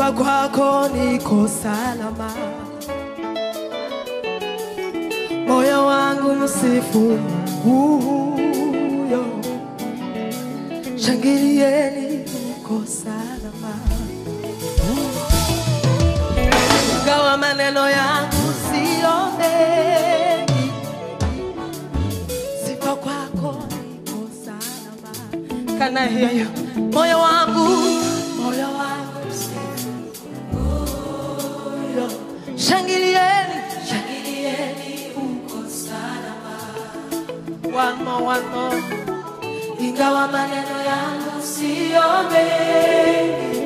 sifa kwako niko salama, moyo wangu msifu huyo, shangilieni uko salama, ingawa maneno yangu sio mengi, sifa kwako niko salama. Can I hear you? Moyo wangu, moyo wangu msifu huyo, shangilieni, shangilieni uko salama. One more, one more. Ingawa maneno yangu siyo mengi,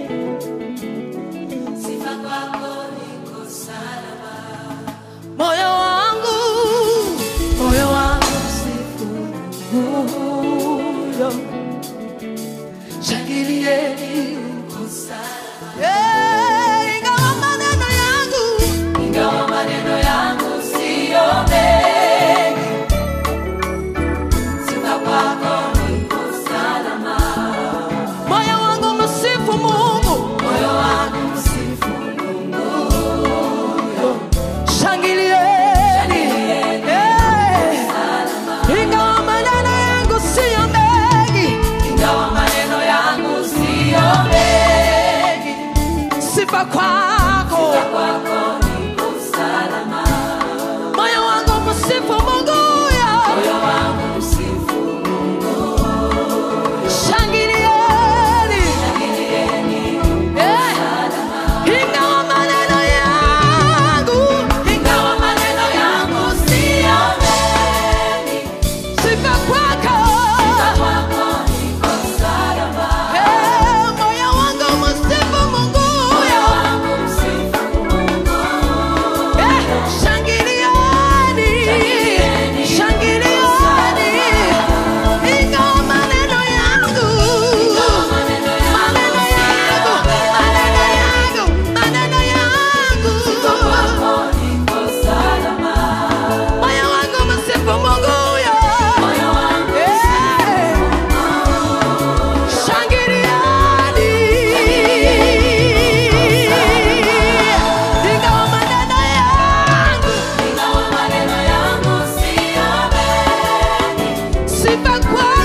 sifa kwako niko salama. Moyo wangu, moyo wangu msifu huyo, shangilieni uko salama. Eh, ingawa maneno yangu, ingawa maneno yangu siyo mengi Sifa kwako niko salama. Moyo wangu msifu Mungu, moyo wangu msifu Mungu. Shangilieni, Eh, ingawa maneno yangu siyo mengi, ingawa maneno yangu siyo mengi, sifa kwako, sifa kwako niko salama. Moyo wangu msifu Mungu, yo. moyo wangu msifu Shangilieni. Eh, ingawa maneno yangu, ingawa maneno yangu siyo mengi, sifa kwako. Eh, moyo wangu msifu Mungu, Eh, shangilieni. Shangilieni. Ingawa maneno yangu, maneno yangu, maneno yangu, maneno yangu. Moyo wangu msifu Mungu huyo. Eh, shangilieni. Ingawa maneno yangu, sifa kwako.